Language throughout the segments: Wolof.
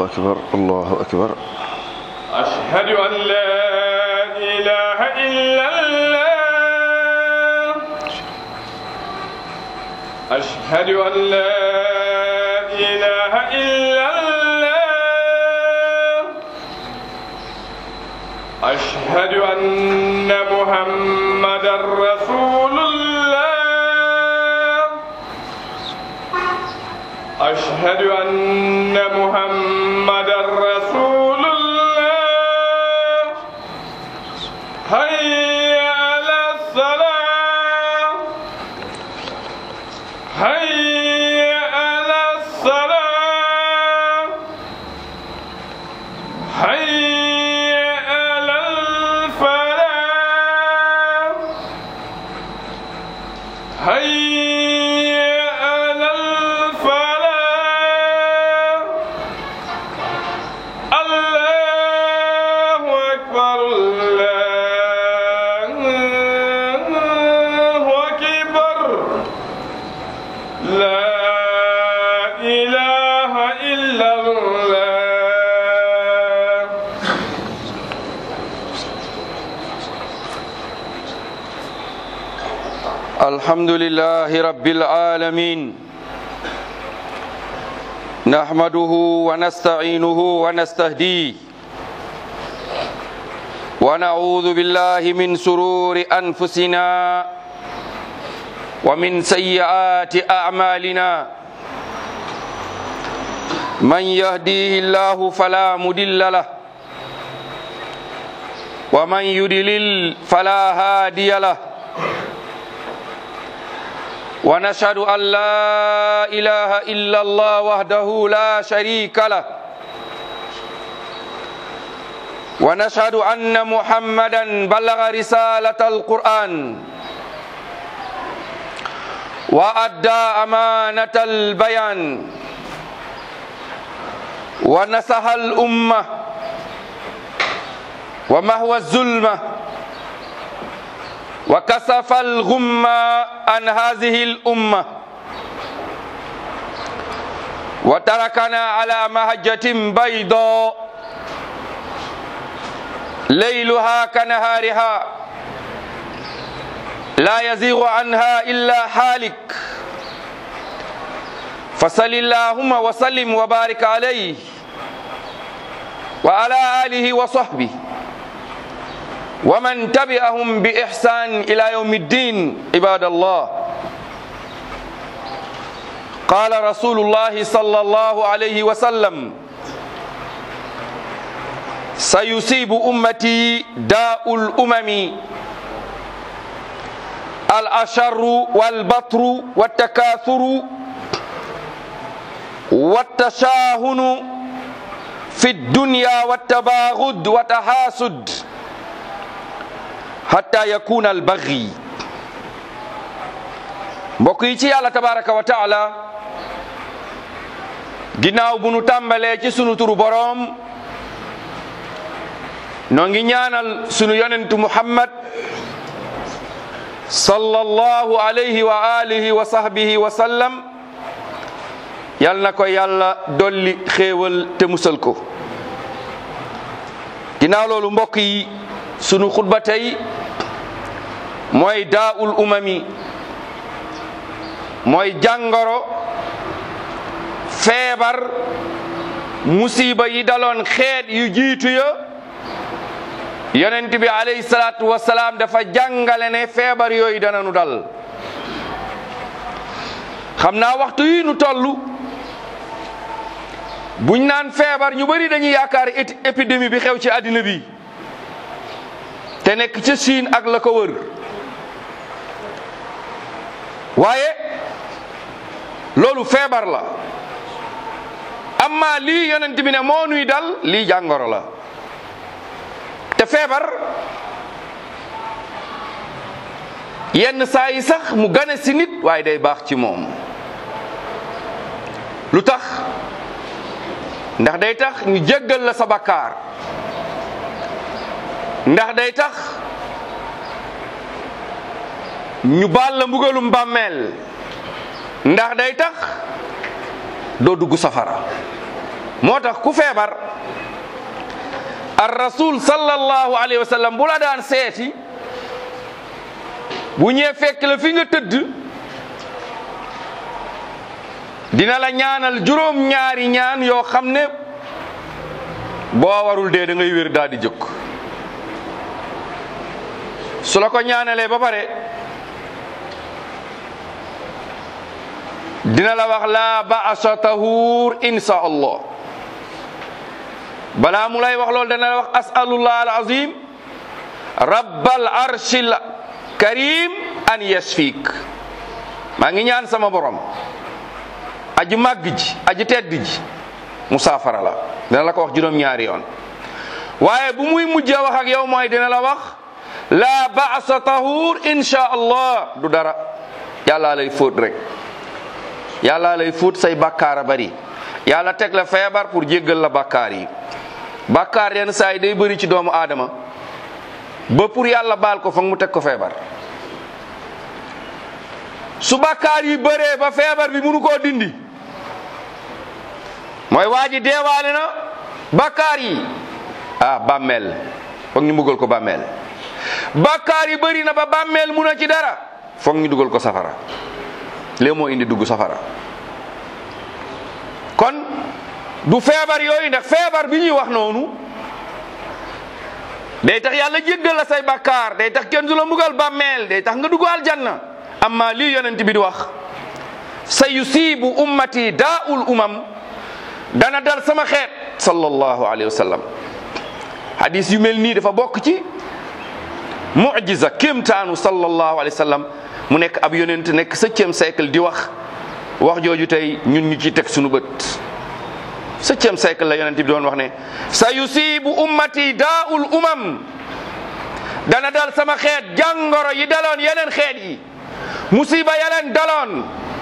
أكبر الله أكبر أشهد أن لا إله إلا الله أشهد أن لا إله إلا الله أشهد أن محمدا رسول الله أشهد أن محمدا رسول الله هيا على الصلاة هيا على الصلاة هيا على الفلاح هيا على الفلاح الله أكبر الله أكبر لا إله إلا الله الحمد لله رب العالمين نحمده ونستعينه ونستهديه ونعوذ بالله من سرور أنفسنا ومن سيئات أعمالنا من يهديه الله فلا مدل له ومن يدلل فلا هادي له ونشهد أن لا إله إلا الله وحده لا شريك له ونشهد أن محمدا بلغ رسالة القرآن وأدى أمانة البيان ونصح الأمة ومهوى الظلمه وكسف الغم عن هذه الأمة وتركنا على مهجة بيضاء ليلها كنهارها لا يزيغ عنها إلا حالك فصل اللهم وسلم وبارك عليه وعلى آله وصحبه ومن تبعهم بإحسان إلى يوم الدين عباد الله قال رسول الله صلى الله عليه وسلم سيصيب أمتي داء الأمم الأشر والبطر والتكاثر والتشاهن في الدنيا والتباغض والتحاسد hatta yakuna al baghi mbokk yi ci yàlla tabaraka wa taala ginnaaw bu nu tàmbalee ci sunu turu boroom noo ngi ñaanal sunu yonentu muhammad sallallahu alayhi wa alihi wa sahbihi wa sallam yal na ko yàlla dolli xéewal te musal ko ginnaaw loolu mbokk yi sunu xutba tey mooy daaul umami mooy jàngoro feebar musiba yi daloon xeet yu jiitu ya yonent bi alayhi salaatu wasalaam dafa jàngale ne feebar yooyu dana nu dal xam naa waxtu yi nu toll buñ naan feebar ñu bari dañuy yaakaar épidémie bi xew ci àddina bi te nekk ca Chine ak la ko wër waaye loolu feebar la amma lii yonent bi ne moo nuy dal lii jàngoro la te feebar yenn saa yi sax mu gane si nit waaye day baax ci moom lu tax ndax day tax ñu jéggal la sa bakkaar ndax day tax ñu baal la mbugalum bàmmeel ndax day tax doo dugg safara moo tax ku feebar ar rasul sallallahu alayhi wa sallam bu la daan seeti bu ñëwee fekk la fi nga tëdd dina la ñaanal juróom ñaari ñaan yoo xam ne boo warul dee da ngay wér daal di jóg su la ko ñaanalee ba pare dina la wax la ba'sa tahur insha allah balaa mu lay wax loolu dana la wax as'alullah al azim rabbal arshil karim an yasfik maa ngi ñaan sama borom aji màgg ji aji tedd ji musaafara la dina la ko wax juróom-ñaari yoon waaye bu muy mujjee wax ak yow mooy dina la wax la ba'sa tahur insha allah du dara yàllaa lay fóot rek yàllaa lay fóot say bàkkaar a bari yàlla teg la feebar pour jéggal la bàkkaar yi bàkkaar yenn saa yi day bëri ci doomu aadama ba pour yàlla baal ko foog mu teg ko feebar su bàkkaar yi bëree ba feebar bi munu koo dindi mooy waa ji deewaale na bàkkaar yi ah bàmmeel foog ñu mbugal ko bàmmeel bàkkaar yi bëri na ba bàmmeel mun a ci dara foog ñu dugal ko safara léegi moo indi dugg safara kon du feebar yooyu ndax feebar bi ñuy wax noonu day tax yàlla jéggal la say bàkkaar day tax kenn du la mbugal bàmmeel day tax nga dugg aljanna amma lii yonent bi di wax sa yusibu ummati daa'ul umam dana dal sama xeet sallallahu alayhi wa sallam hadis yu mel nii dafa bokk ci mujiza kéemtaanu sallallahu alayhi wa sallam mu nekk ab yonent nekk septième siècle di wax wax jooju tey ñun ñu ci teg suñu bët septième siècle la yonent bi doon wax ne sa yusibu ummati daa'ul umam dana dal sama xeet jàngoro yi daloon yeneen xeet yi musiba yaleen daloon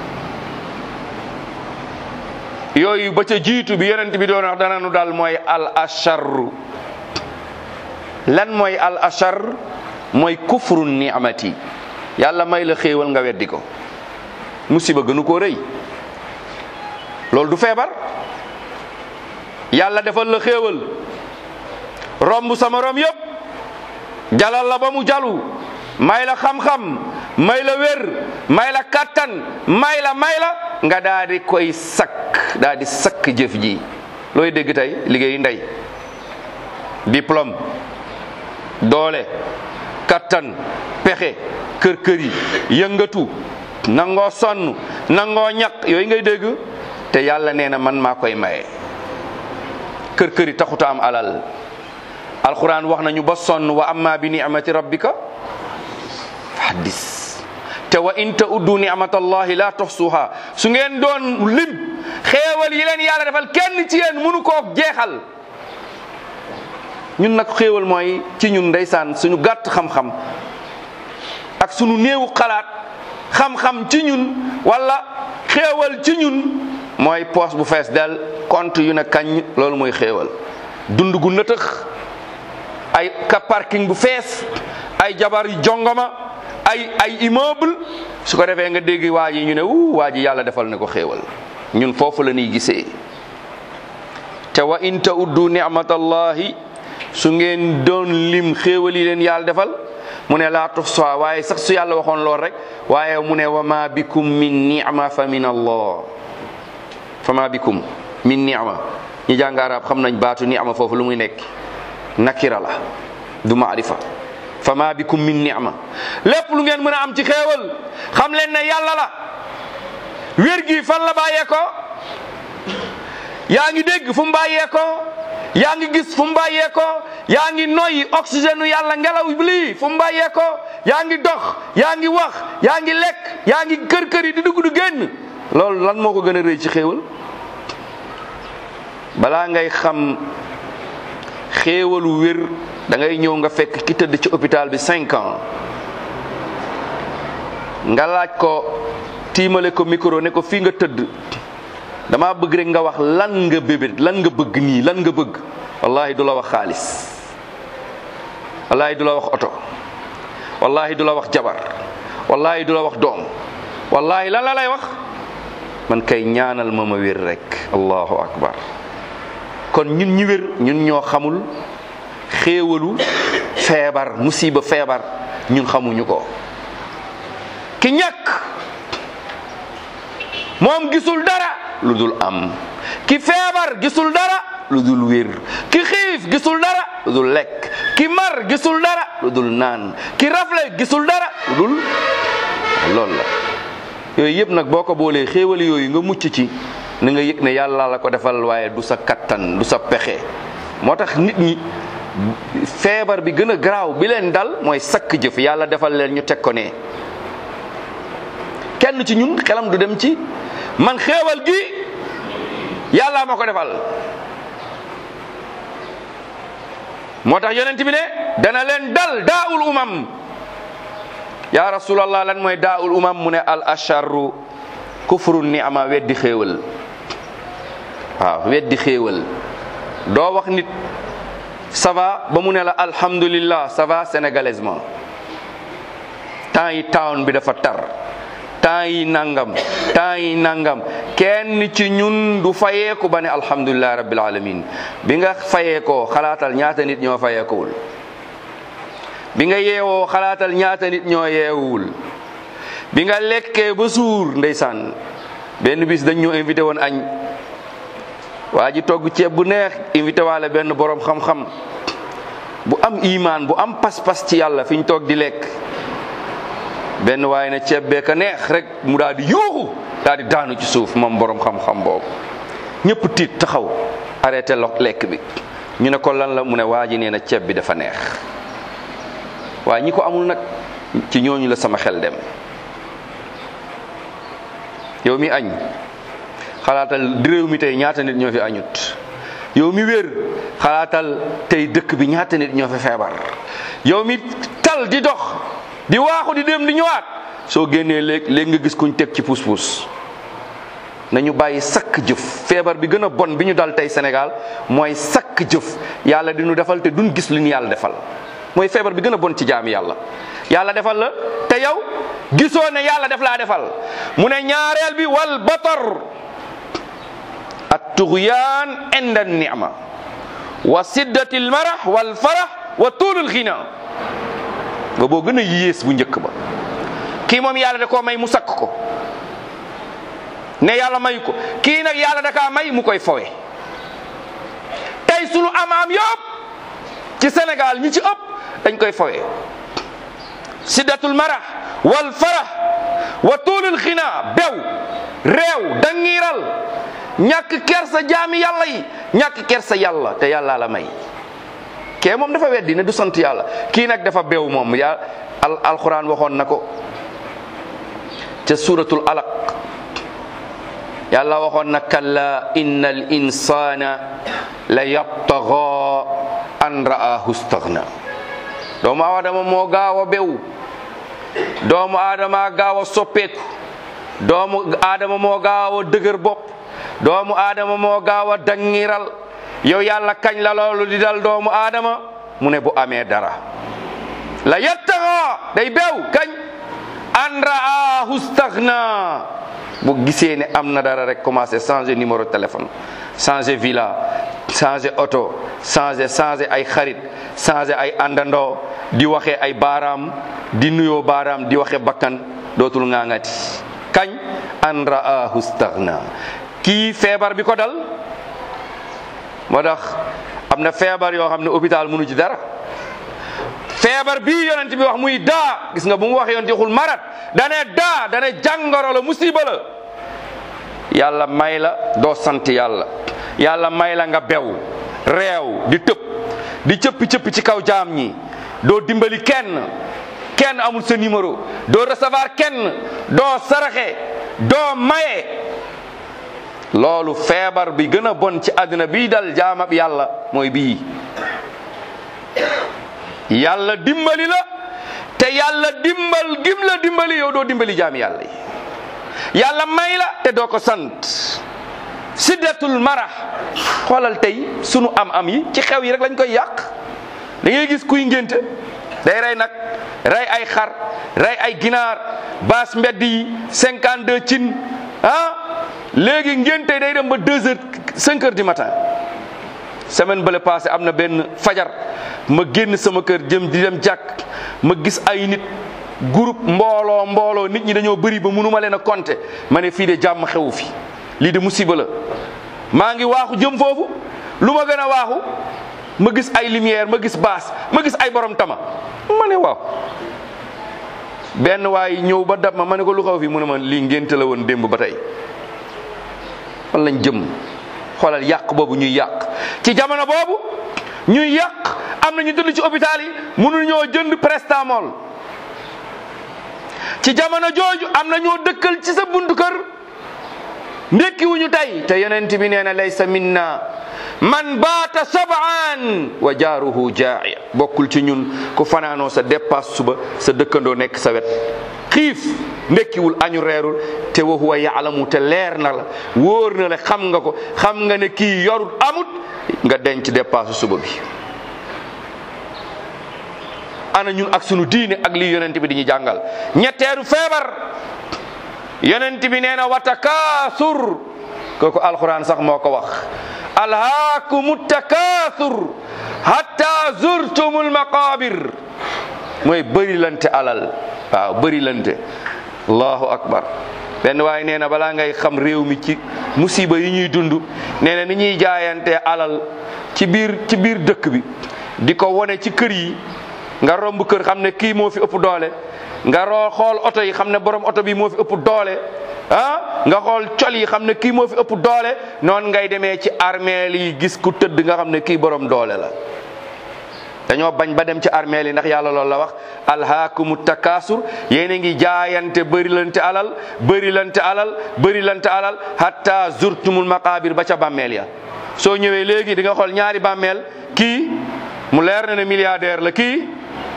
yooyu ba ca jiitu bi yonent bi doon wax dana nu dal mooy al asharru lan mooy al ashar mooy kufru ni'mati yàlla may la xéewal nga weddi ko musiba gënu koo rëy loolu du feebar yàlla defal la xéewal romb sama rom yépp jalal la ba mu jalu may la xam-xam may la wér may la kattan may la may la nga daa di koy sakk daa di sakk jëf ji looy dégg tey liggéeyu ndey diplôme doole kattan pexe kër kër yi yëngatu nangoo sonn nangoo ñaq yooyu ngay dégg te yàlla nee na man maa koy maye kër kër yi taxuta am alal alquran wax nañu ba sonn wa amma bi ni'mati rabbika haddis te wa in ta'uddu ni'matallahi la tuhsuha su ngeen doon lim xéewal yi leen yàlla defal kenn ci yéen mënu koo jeexal ñun nag xéewal mooy ci ñun ndeysaan suñu gàtt xam-xam ak suñu néewu xalaat xam-xam ci ñun wala xéewal ci ñun mooy poos bu fees del compte yu ne kañ loolu mooy xéewal dund gu nëtëx ay ka parking bu fees ay jabar yu jongoma ay ay immeuble su ko defee nga dégg waa ji ñu ne wu waa ji yàlla defal na ko xéewal ñun foofu la ñuy gisee te wa in ta'uddu ni'matallahi su ngeen doon lim xéewal yi leen yàlla defal mu ne laa tuhsuha waaye sax su yàlla waxoon lool rek waaye mu ne wa ma bikum min ni'ma fa min allah fa ma bikum min ni'ma ñi jàng arab xam nañ baatu ni'ma foofu lu muy nekk nakira la du maarifa fa ma bikum min ni'ma lépp lu ngeen mën a am ci xéewal xam leen ne yàlla la wér gi fan la bàyyee ko yaa ngi dégg fu mu bàyyee ko yaa ngi gis fu mu bàyyee ko yaa ngi noyyi oxygène u yàlla ngelaw lii fu mu bàyyee ko yaa ngi dox yaa ngi wax yaa ngi lekk yaa ngi kër kër yi di dugg du génn loolu lan moo ko gën a rëy ci xéewal balaa ngay xam xéewalu wér da ngay ñëw nga fekk ki tëdd ci hôpital bi cinq ans nga laaj ko tiimale ko micro ne ko fii nga tëdd dama bëgg rek nga wax lan nga bébét lan nga bëgg nii lan nga bëgg wallahi du la wax xaalis wallahi du la wax oto wallahi du la wax jabar wallahi du la wax doom wallahi lan la lay wax man kay ñaanal ma ma wér rek allahu akbar kon ñun ñi wér ñun ñoo xamul xéewalu feebar musiba feebar ñun xamuñu ko ki ñàkk moom gisul dara lu dul am ki feebar gisul dara lu dul wér ki xiif gisul dara lu dul lekk ki mar gisul dara lu dul naan ki rafle gisul dara lu dul loolu la yooyu yëpp nag boo ko boolee xéewal yooyu nga mucc ci na nga yëg ne yàlla la ko defal waaye du sa kattan du sa pexe moo tax nit ñi feebar bi gën a garaaw bi leen dal mooy sakk jëf yàlla defal leen ñu teg ko ne kenn ci ñun xelam du dem ci man xéewal gi yàlla ma ko defal moo tax yonent bi ne dana leen dal daawul umam ya rasulallah lan mooy daawul umam mu ne al asharru kufru ni'ama weddi xéewal waaw weddi xéewal doo wax nit ça va ba mu ne la alhamdulillah ça va sénégalaisement temps yi town bi dafa tar temps yi nangam temps yi nangam kenn ci ñun du fayeeku ba ne alhamdulilah rabbil alamin bi nga fayeekoo xalaatal ñaata nit ñoo fayeekuwul bi nga yeewoo xalaatal ñaata nit ñoo yeewuwul bi nga lekkee ba suur ndeysaan benn bis dañ ñoo invité woon añ waa ji togg ceeb bu neex invité waale benn borom xam-xam bu am imaan bu am pas-pas ci yàlla fi ñu toog di lekk benn waaye ne ceeb bee ka neex rek mu daal di yuuxu daal di daanu ci suuf moom borom xam-xam boobu ñëpp tiit taxaw arrêté lo lekk bi ñu ne ko lan la mu ne waa ji nee na ceeb bi dafa neex waaye ñi ko amul nag ci ñooñu la sama xel dem yow mi añ xalaatal di réew mi tey ñaata nit ñoo fi añut yow mi wér xalaatal tey dëkk bi ñaata nit ñoo fi feebar yow mi tal di dox di waaxu di dem di ñëwaat soo génnee léegi léegi nga gis kuñ teg ci puus-puus nañu bàyyi sakk jëf feebar bi gën a bon bi ñu dal tey Sénégal mooy sakk jëf yàlla di ñu defal te duñ gis li ñu yàlla defal mooy feebar bi gën a bon ci jaami yàlla yàlla defal la te yow gisoo ne yàlla def laa defal mu ne ñaareel bi wal batar at tugyaan inda ni'ma wa siddati al marah wal farah wa tuulul xina ba boo gën a yées bu njëkk ba kii moom yàlla da koo may mu sakk ko ne yàlla may ko kii nag yàlla da kaa may mu koy fowe tey sunu am-am yëpp ci Sénégal ñi ci ëpp dañ koy fowe siddatul marah wal farah wa tuulul xina bew réew dangiral ñàkk kersa jaami yàlla yi ñàkk kersa yàlla te yàlla la may kee moom dafa weddi ne du sant yàlla kii nag dafa bew moom ya al alquran waxoon na ko ca suratul alaq yàlla waxoon na kalla inna al insana la yabtaga an ra'ahu staghna doomu aadama moo gaaw a bew doomu aadama gaaw a soppeeku doomu aadama moo gaaw a dëgër bopp doomu aadama moo gaaw a dangiral yow yàlla kañ la loolu di dal doomu aadama mu ne bu amee dara la yettaxa day beew kañ an raahu staghna bu gisee ne am na dara rek commencé changer numéro téléphone changer villa changer oto changer changer ay xarit changer ay àndandoo di waxee ay baaraam di nuyoo baaraam di waxe bakkan dootul ngaangati kañ an raahu staghna kii feebar bi ko dal moo tax am na feebar yoo xam ne hôpital mënu ci dara feebar bii yonent bi wax muy daa gis nga bu mu wax yonent xul marat dane daa dane jàngoro la musiba la yàlla may la doo sant yàlla yàlla may la nga bew réew di tëb di cëppi cëppi ci kaw jaam ñi doo dimbali kenn kenn amul sa numéro doo recevoir kenn doo saraxe doo maye loolu feebar bi gën a bon ci àddina bii dal jaamab yàlla mooy bii yàlla dimbali la te yàlla dimbal gim la dimbali yow doo dimbali jaami yàlla yi yàlla may la te doo ko sant siddatul marah xoolal tey sunu am-am yi ci xew yi rek lañ koy yàq da ngay gis kuy ngénte day rey nag rey ay xar rey ay ginaar baas mbedd yi cinquante deux cin ah léegi ngénte day dem ba deux heures cinq heures du matin semaine bële passé am na benn fajar ma génn sama kër jëm di dem jàkk ma gis ay nit groupe mbooloo mbooloo nit ñi dañoo bëri ba mënuma leen a compter ma ne fii de jàmm xewu fi lii de musiba la maa ngi waaxu jëm foofu lu ma gën a waaxu ma gis ay lumière ma gis baas ma gis ay borom tama ma ne waaw benn waay ñëw ba dab ma ma ne ko lu xaw fi mu ne ma lii ngénte la woon démb ba tey fan lañ jëm xoolal yàq boobu ñuy yàq ci jamono boobu ñuy yàq am na ñu tëdd ci hôpital yi mënu ñoo jënd prestamol ci jamono jooju am na ñoo dëkkal ci sa buntu kër ndekki wuñu tey te yonent bi nee na laysa minna man baata sabaan wa jaaruhu jaaya bokkul ci ñun ku fanaanoo sa dépasse suba sa dëkkandoo nekk sa wet xiif ndekkiwul añu reerul te wa huwa yaalamu te leer na la wóor na la xam nga ko xam nga ne kii yorut amut nga denc dépasse suba bi ana ñun ak sunu diine ak lii yonent bi di ñu jàngal ñetteeru feebar yonent bi nee na watakaasur kooku alquran sax moo ko wax alhaakumu takaasur hatta zurtumul maqabir mooy bëri lante alal waaw bëri lante allahu akbar benn waaye nee na balaa ngay xam réew mi ci musiba yi ñuy dund nee na ni ñuy jaayante alal ci biir ci biir dëkk bi di ko wone ci kër yi nga romb kër xam ne kii moo fi ëpp doole nga roo xool oto yi xam ne borom oto bi moo fi ëpp doole ah nga xool col yi xam ne kii moo fi ëpp doole noonu ngay demee ci armeel yi gis ku tëdd nga xam ne kii borom doole la dañoo bañ ba dem ci armeel yi ndax yàlla loolu la wax alhaakumu takaasur yéen a ngi jaayante bëri lante alal bëri lante alal bëri lante alal hatta zurtumul maqabir ba ca bàmmeel ya soo ñëwee léegi di nga xool ñaari bàmmeel kii mu leer na ne milliardaire la kii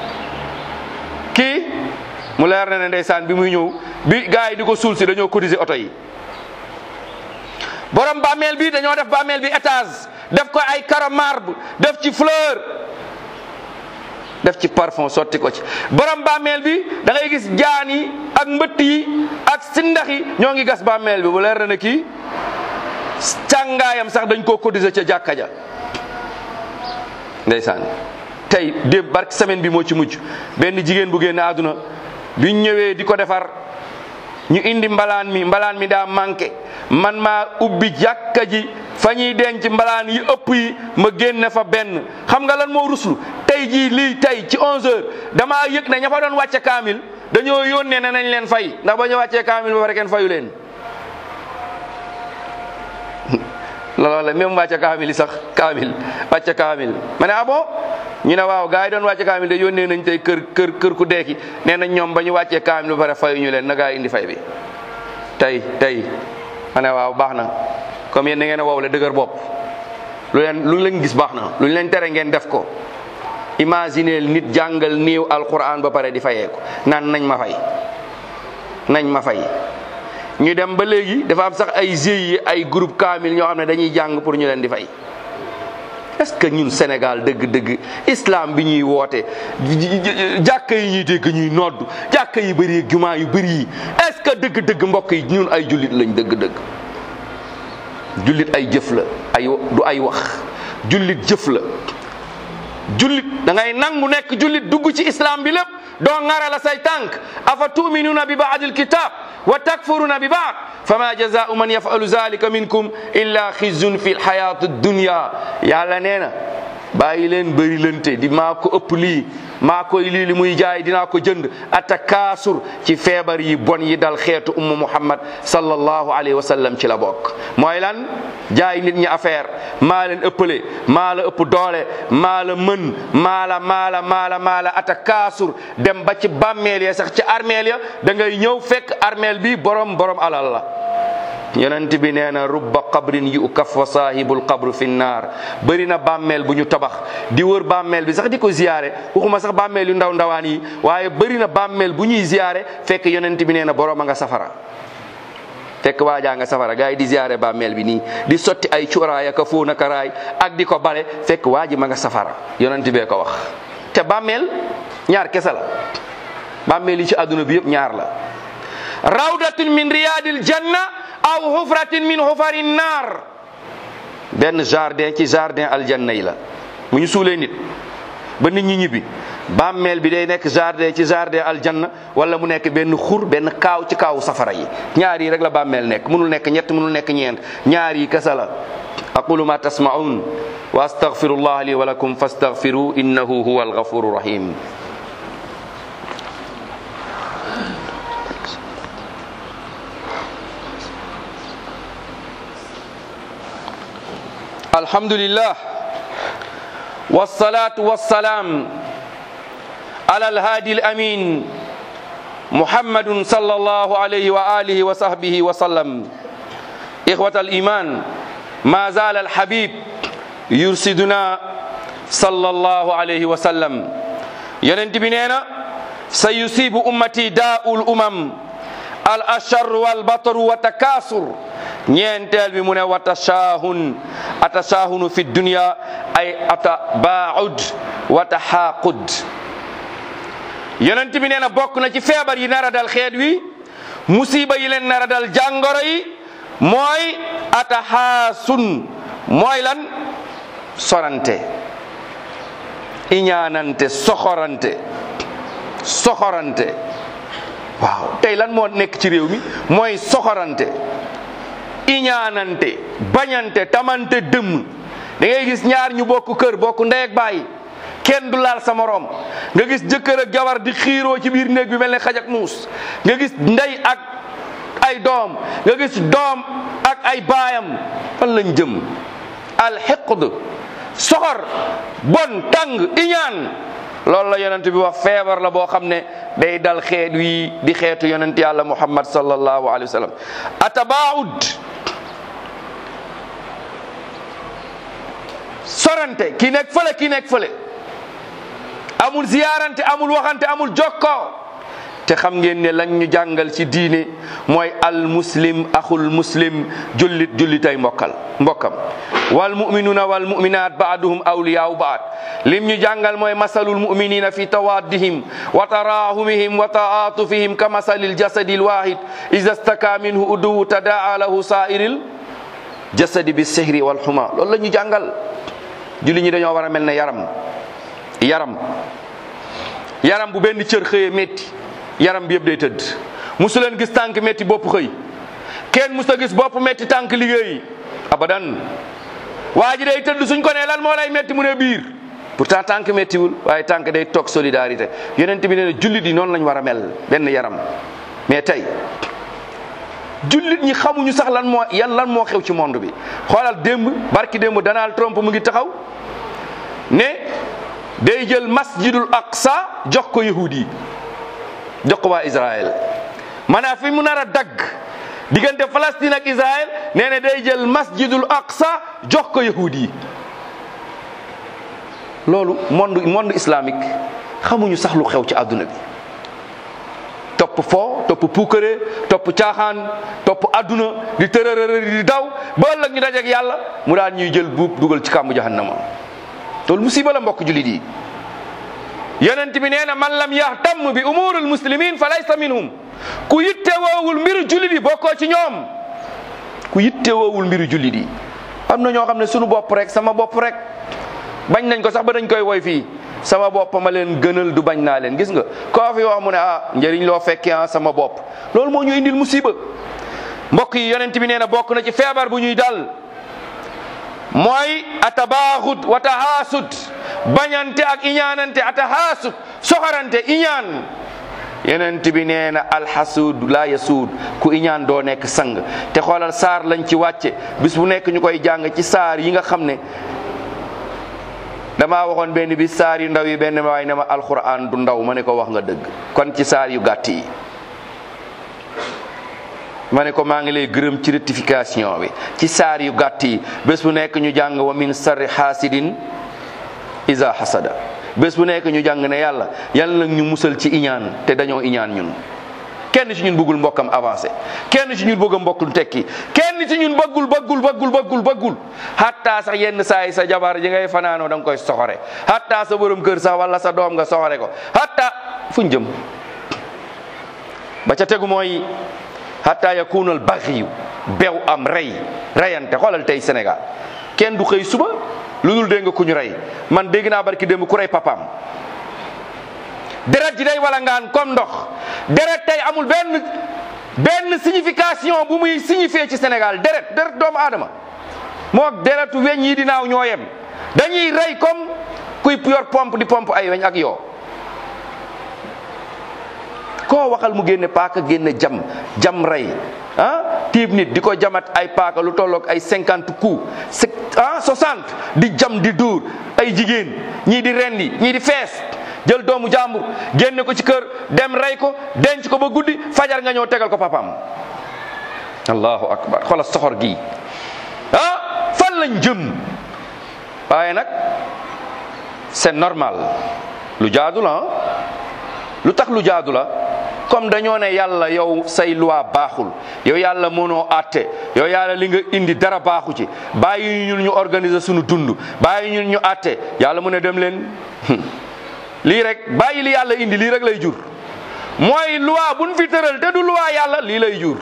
kii mu leer na ne ndeysaan bi muy ñëw bi gars yi di ko suul si dañoo cotiser oto yi borom bàmmeel bi dañoo def bàmmeel bi étage def ko ay caro marbre def ci fleur def ci parfum sotti ko ci borom bàmmeel bi da ngay gis jaan yi ak mbëtt yi ak sindax yi ñoo ngi gas bàmmeel bi bu leer na ne kii càngaayam sax dañ koo cotiser ca jàkka ja ndeysaan tey démb barke semaine bi moo ci mujj benn jigéen bu génn àdduna biñ ñëwee di ko defar ñu indi mbalaan mi mbalaan mi daa manqué man maa ubbi jàkka ji fa ñuy denc mbalaan yi ëpp yi ma génne fa benn xam nga lan moo ruslu tey jii lii tey ci 11h damaa yëg ne ña fa doon wàcce kaamil dañoo yónnee ne nañ leen fay ndax ba ñu wàccee kaamil ba pare kenn fayu leen. looloo la même wàcce kaamil yi sax kaamil wàcce kaamil ma ne ah bon ñu ne waaw gars yi doon wàcce kaamil de yónnee nañ tey kër kër kër ku deeki nee nañ ñoom ba ñu wàccee kaamil ba pare fayu ñu leen na gaa indi fay bi tey tey ma ne waaw baax na comme yéen da ngeen a wow le dëgër bopp lu leen lu leen gis baax na lu leen tere ngeen def ko imagineel nit jàngal néew alquran ba pare di fayeeku naan nañ ma fay nañ ma fay ñu dem ba léegi dafa am sax ay GIE ay groupe kaamil ñoo xam ne dañuy jàng pour ñu leen di fay est-ce que ñun Sénégal dëgg-dëgg islam bi ñuy woote jàkka yi ñuy dégg ñuy nodd jàkka yi bëri jumaa yu bëri yi est-ce que dëgg-dëgg mbokk yi ñun ay jullit lañ dëgg-dëgg jullit ay jëf la ay du ay wax jullit jëf la jullit da ngay nangu nekk jullit dugg ci islam bi lépp doo ŋara la say tànk afa tuminuuna bi baadil kitab wa takfuruna bi baad fama jazaau man yafalu zalika minkum illa xizyun fi lxayat dunya yàlla nee na bàyyi leen bëri lante di maa ko ëpp lii maa koy lii li muy jaay dinaa ko jënd ata kaasur ci feebar yi bon yi dal xeetu umma muhammad sallallahu alayhi wa sallam ci la bokk mooy lan jaay nit ñi affaire maa leen ëppale maa la ëpp doole maa la mën maa la maa la maa la maa la ata kaasur dem ba ci bàmmeel ya sax ci armeel ya da ngay ñëw fekk armeel bi borom borom alal la yonent bi nee na rubba qabrin yu ukaf wa saahibul qabru fi naar bëri na bàmmeel bu ñu tabax di wër bàmmeel bi sax di ko ziyaare waxuma sax bàmmeel yu ndaw ndawaan yi waaye bëri na bàmmeel bu ñuy ziyaare fekk yonent bi nee na borom a nga safara fekk waajaa nga safara gars yi di ziyaare bàmmeel bi nii di sotti ay cuuraay ak fóon ak raay ak di ko bale fekk waa ji ma nga safara yonent bee ko wax te bàmmeel ñaar kese la bàmmeel yi ci àdduna bi yëpp ñaar la rawdatun min riyadil janna aw hufratin min hufari naar benn jardin ci jardin aljanna yi la bu ñu suulee nit ba nit ñi ñibbi bàmmeel bi day nekk jardin ci jardin aljanna wala mu nekk benn xur benn kaaw ci kaawu safara yi ñaar yi rek la bàmmeel nekk mënul nekk ñett mënul nekk ñeent ñaar yi kasa la aqulu ma tasmaun wa astaghfirullah li wa lakum fastaghfiru innahu huwa alghafuru rahim alhamdulillah والصلاة والسلام على الهادي الأمين محمد صلى الله عليه وآله وصحبه وسلم إخوة الإيمان ما زال الحبيب يرشدنا صلى الله عليه وسلم ينتبنينا سيصيب أمتي داء الأمم الأشر والبطر والتكاثر ñeenteel bi mu ne wa tashaahun atashaahunu fi dunya ay atabaud wa taxaaqud yonent bi nee na bokk na ci feebar yi nar a dal xeet wi musiba yi leen nar a dal jàngoro yi mooy ataxaasun mooy lan sorante iñaanante soxorante soxorante waaw tey lan moo nekk ci réew mi mooy soxorante iñaanante bañante tamante dëmm da ngay gis ñaar ñu bokk kër bokk ndey ak baay kenn du laal sa morom nga gis jëkkër ak jabar di xiiroo ci biir néeg bi mel ne xaj ak muus nga gis ndey ak ay doom nga gis doom ak ay baayam fan lañ jëm alxiqd soxor bon tàng iñaan loolu la yonent bi wax feebar la boo xam ne day dal xeet wi di xeetu yonent yàlla muhammad sallallahu alayhi wa sallam atabaud sorante ki nekk fële ki nekk fële amul ziyaarante amul waxante amul jokkoo te xam ngeen ne lañ ñu jàngal ci diine mooy al muslim axul muslim jullit jullitay mbokkal mbokkam wal muminuna wal muminat baaduhum awliyaau baad lim ñu jàngal mooy masalul muminina fi tawaddihim wa tarahumihim wa taatufihim ka masalil jasadi lwahid ida staka minhu uduwu tadaa lahu sairil jasadi bi sihri wal xuma loolu la ñu jàngal julli ñi dañoo war a mel ne yaram yaram yaram bu benn cër xëyee métti yaram bi yëpp day tëdd musu leen gis tànk métti bopp xëy kenn musu gis bopp métti tànk liggéey abadan waa ji day tëdd suñ ko nee lan moo lay métti mu ne biir pourtant tànk méttiwul waaye tànk day toog solidarité yonent bi nee na jullit yi noonu lañ war a mel benn yaram mais tey jullit ñi xamuñu sax lan moo yan lan moo xew ci monde bi xoolal démb barki démb Donald Trump mu ngi taxaw ne day jël masjidul aqsa jox ko yahudi yi jox ko waa Israël maanaam fi mu nar a dagg diggante Palestine ak Israël nee na day jël masjidul aqsa jox ko yahudi yi loolu monde monde islamique xamuñu sax lu xew ci àdduna bi topp foo topp puukare topp caaxaan topp adduna di tërërërë di daw ba ëllëg ñu dajeek yàlla mu daan ñuy jël buub dugal ci kàmbu jahannama loolu musiba la mbokk jullit yi yonent bi nee na man lam yahtam bi umuril muslimin fa laysa minhum ku yitte woowul mbiru jullit yi bokkoo ci ñoom ku yitte woowul mbiru jullit yi am na ñoo xam ne sunu bopp rek sama bopp rek bañ nañ ko sax ba dañ koy woy fii sama bopp ma leen gënal du bañ naa leen gis nga koo fi wax mu ne ah njëriñ loo fekkee ah sama bopp loolu moo ñu indil musiba mbokk yi yonent bi nee na bokk na ci feebar bu ñuy dal mooy atabaaxut wa tahaasut bañante ak iñaanante atahaasut soxarante iñaan yonent bi nee na alxasuud laa yasuud ku iñaan doo nekk sang te xoolal saar lañ ci wàcce bis bu nekk ñu koy jàng ci saar yi nga xam ne damaa waxoon benn bi saar yu ndaw yi benn waay ne ma alquran du ndaw ma ne ko wax nga dëgg kon ci saar yu gàtt yi ma ne ko maa ngi lay gërëm ci rectification bi ci saar yu gàtt yi bés bu nekk ñu jàng wa min sarri xaasidin isa hasada bés bu nekk ñu jàng ne yàlla yàlla nag ñu musal ci iñaan te dañoo iñaan ñun kenn ci ñun bëggul mbokkam avancé kenn ci ñun bëgg a mbokkul tekki kenn ci ñun bëggul bëggul bëggul bëggul bëggul hatta sax yenn saa yi sa jabar ji ngay fanaanoo da nga koy soxore hatta sa borom kër sax wala sa doom nga soxore ko hatta fuñ jëm ba ca tegu mooy hatta yakunal baxiyu bew am rey reyante xoolal tey Sénégal kenn du xëy suba lu dul dégg nga ku ñu rey man dégg naa barki démb ku rey papaam deret ji day wala ngaan comme ndox deret tey amul benn benn signification bu muy signifier ci Sénégal deret deret doomu aadama moog deretu weñ yi dinaaw ñoo yem dañuy rey comme kuy yor pompe di pompe ay weñ ak yoo koo waxal mu génne paaka génne jam jam rey ah tiib nit di ko jamat ay paaka lu tolloog ay cinquante coups ah soixante di jam di dóor ay jigéen ñii di rendi ñii di fees jël doomu jàmbur génne ko ci kër dem rey ko denc ko ba guddi fajar nga ñëw tegal ko papaam allahu akbar xoolal soxor gi ah fan lañ jëm waaye nag c'est normal lu jaadu la lu tax lu jaadu la comme dañoo ne yàlla yow say loi baaxul yow yàlla mënoo àtte yow yàlla li nga indi dara baaxu ci bàyyi ñun ñu organiser suñu dund bàyyi ñun ñu àtte yàlla mu ne dem leen lii rek bàyyi li yàlla indi lii rek lay jur mooy loi buñ fi tëral te du loi yàlla lii lay jur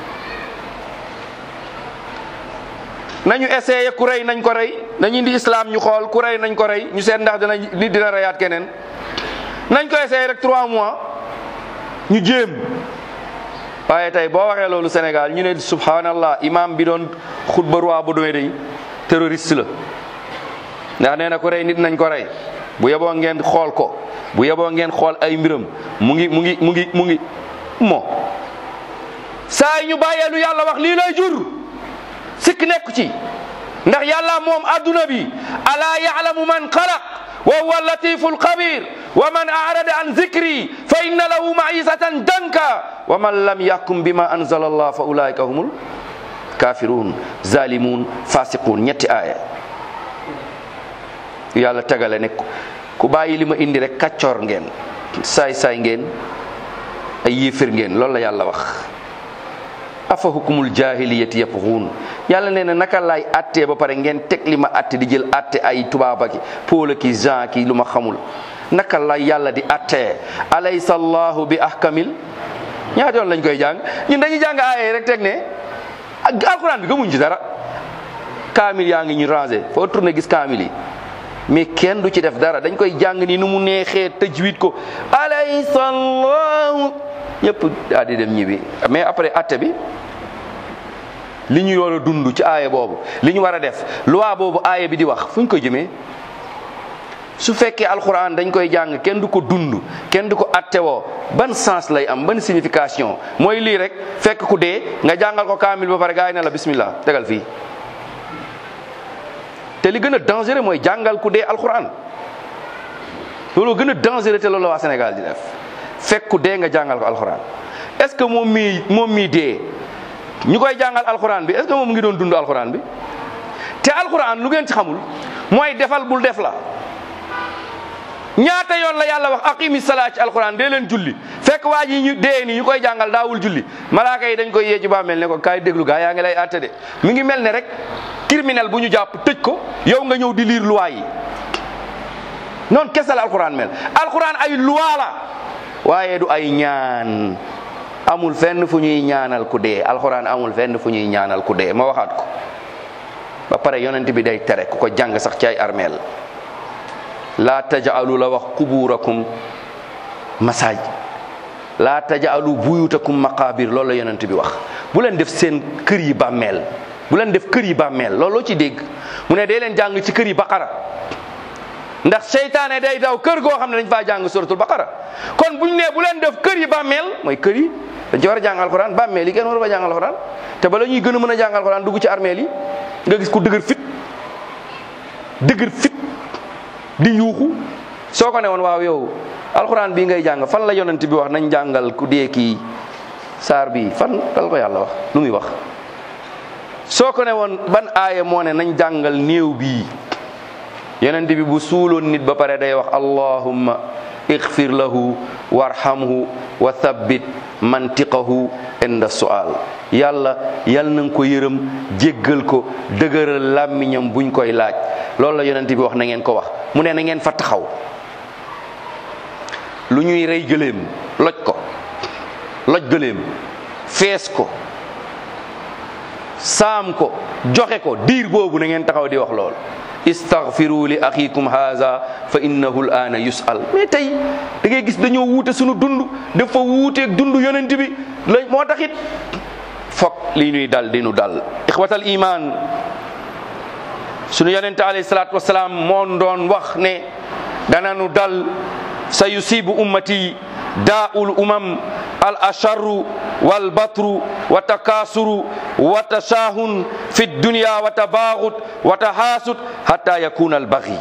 nañu essayé ku rey nañ ko rey nañu indi islam ñu xool ku rey nañ ko rey ñu seet ndax dina nit dina reyaat keneen nañ ko essayé rek trois mois ñu jéem waaye tey boo waxee loolu Sénégal ñu ne subhanallah imam bi doon xutba roi bu doy day terroriste la ndax nee na ko rey nit nañ ko rey bu yeboo ngeen xool ko bu yeboo ngeen xool ay mbiram mu ngi mu ngi mu ngi mu ngi mo saa yi ñu bàyyee lu yàlla wax lii lay jur sikk nekku ci ndax yàlla moom adduna bi alaa yaalamu man xalaq wa huwa latifu alxabir wa man arada an zikri fa inna lahu maisatan danka wa man lam yaxkum bima anzala allah fa ulaika humul kafirun zalimun fasiqun ñetti aaya yàlla tegale ne ku bàyyi li ma indi rek kàccoor ngeen saay-saay ngeen ay yéefér ngeen loolu la yàlla wax afa hukumul jahiliyati yabxuun yàlla nee na naka laay attee ba pare ngeen teg li ma atte di jël atte ay tubaaba ki Paul ki Jean ki lu ma xamul naka la yàlla di attee alaysa allahu bi ahkamil ñaata yoon lañ koy jàng ñun dañuy jàng aaye rek teg ne alquran bi gëmuñ ci dara kaamil yaa ngi ñu rangé foo tourné gis kaamil yi mais kenn du ci def dara dañ koy jàng ni nu mu neexee tëjwit ko alaysa allahu ñëpp daal di dem ñibbi mais après atte bi li ñu war a dund ci aaya boobu li ñu war a def loi boobu aaya bi di wax fu ñu ko jëmee su fekkee alxuraan dañ koy jàng kenn du ko dund kenn du ko attewoo ban sens lay am ban signification mooy lii rek fekk ku dee nga jàngal ko kaamil ba pare gaa yi ne la bismillah tegal fii te li gën a dangereux mooy jàngal ku dee alxuraan loolu gën a dangereux te loolu la waa Sénégal di def fekk ku dee nga jàngal ko alxuraan est-ce que moom mii moom mii dee ñu koy jàngal alxuraan bi est-ce que moom ngi doon dund alxuraan bi te alxuraan lu ngeen ci xamul mooy defal bul def la ñaata yoon la yàlla wax aqimi salaa ci alxuraan dee leen julli fekk waa ji ñu dee ni ñu koy jàngal daawul julli malaaka yi dañ koy yee ci bàmmeel ne ko kaay déglu gaa yaa ngi lay àtte de mi ngi mel ne rek criminel bu ñu jàpp tëj ko yow nga ñëw di liir loi yi noonu kese la alxuraan mel alxuraan ay loi la waaye du ay ñaan amul fenn fu ñuy ñaanal ku dee alxuraan amul fenn fu ñuy ñaanal ku dee ma waxaat ko ba pare yonent bi day tere ku ko jàng sax ci ay armeel laa tajaalu la wax quburakum masaaj laa tajaalu buyutakum maqabir loolu la yonent bi wax bu leen def seen kër yi bàmmeel bu leen def kër yi bàmmeel loolu loo ci dégg mu ne day leen jàng ci kër yi baqara ndax seytaane day daw kër goo xam ne dañ faa jàng suratul baqara kon buñ ne bu leen def kër yi bàmmeel mooy kër yi dañ ci war a jàng alxuraan bàmmeel yi kenn war a fa jàng alxuraan te bala ñuy gën a mën a jàng alxuraan dugg ci armeel yi nga gis ku dëgër fit dëgër fit di yuuxu soo ko ne woon waaw yow alxuraan bii ngay jàng fan la yonent bi wax nañ jàngal ku dee kii saar bi fan dal ko yàlla wax lu muy wax soo ko ne woon ban aaya moo ne nañ jàngal néew bii yonent bi bu suuloon nit ba pare day wax allahumma igfir lahu warhamhu wa thabbit mantiqahu inda sual yàlla yal na nga ko yërëm jéggal ko dëgëral làmmiñam buñ koy laaj loolu la yonent bi wax na ngeen ko wax mu ne na ngeen fa taxaw lu ñuy rey gëléem loj ko loj gëléem fees ko saam ko joxe ko diir boobu na ngeen taxaw di wax loolu istaghfiru li axikum haza fa innahu l aana yusal mais tey da ngay gis dañoo wuute suñu dund dafa wuuteeg dund yonent bi la moo tax it foog lii ñuy dal di nu dal ixwatal iman sunu yonente alayhi salatu wasalaam moon doon wax ne dana nu dal sa yusibu ummati daa'ul umam al asharru wal batru wa takasuru wa tashahun fi dunya wa tabaghut wa tahasud hatta yakuna al baghi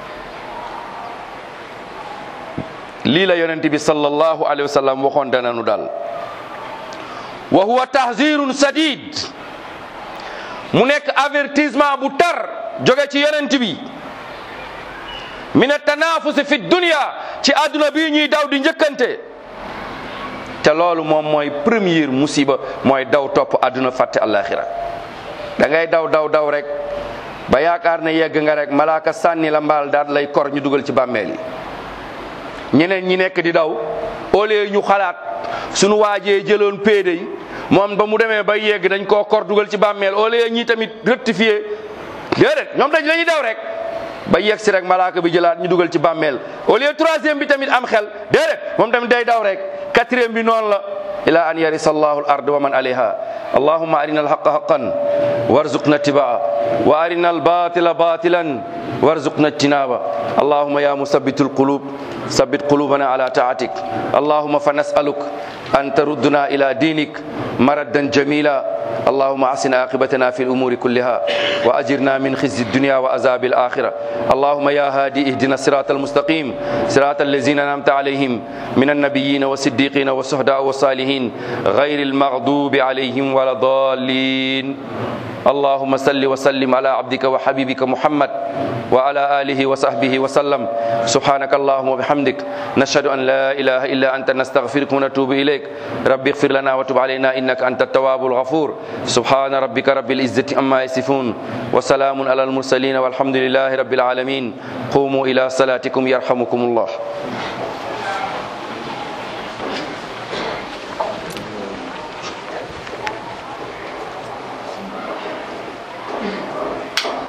lii la yonent bi sallallahu alayhi wa sallam waxoon dana nu dal wa huwa tahzirun sadid mu nekk avertissement bu tar jóge ci yonent bi min atanafusi fi dunya ci àdduna bi ñuy daw di njëkkante te loolu moom mooy première musiba mooy daw topp àdduna fàtte àllaaxira da ngay daw daw daw rek ba yaakaar ne yegg nga rek malaaka sànni la mbaal daal lay kor ñu dugal ci bàmmeel yi ñeneen ñi nekk di daw au lieu ñu xalaat sunu waajee jëloon péede yi moom ba mu demee ba yegg dañ koo kor dugal ci bàmmeel au lieu ñi tamit rectifier déedéet ñoom dañ lañuy daw rek ba yegg si rek malaaka bi jëlaat ñu dugal ci bàmmeel au lieu troisième bi tamit am xel déedéet moom tamit day daw rek quatrième bi noonu la ila an yarisa allahu al ard wa man alayha allahumma arina alhaqa haqan warzuqna ittibaa wa arina albatila batilan warzuqna ijtinaba allahumma ya musabbitu alqulub ثبت قلوبنا على طاعتك اللهم فنسألك أن تردنا إلى دينك مردا جميلا اللهم أحسن عاقبتنا في الأمور كلها وأجرنا من خزي الدنيا وعذاب الآخرة اللهم يا هادي اهدنا الصراط المستقيم صراط الذين أنعمت عليهم من النبيين والصديقين والشهداء والصالحين غير المغضوب عليهم ولا الضالين اللهم صل وسلم على عبدك وحبيبك محمد وعلى آله وصحبه وسلم سبحانك اللهم وبحمدك نشهد أن لا إله إلا أنت نستغفرك ونتوب إليك رب اغفر لنا وتب علينا إنك أنت التواب الغفور سبحان ربك رب العزة أما يصفون وسلام على المرسلين والحمد لله رب العالمين قوموا إلى صلاتكم يرحمكم الله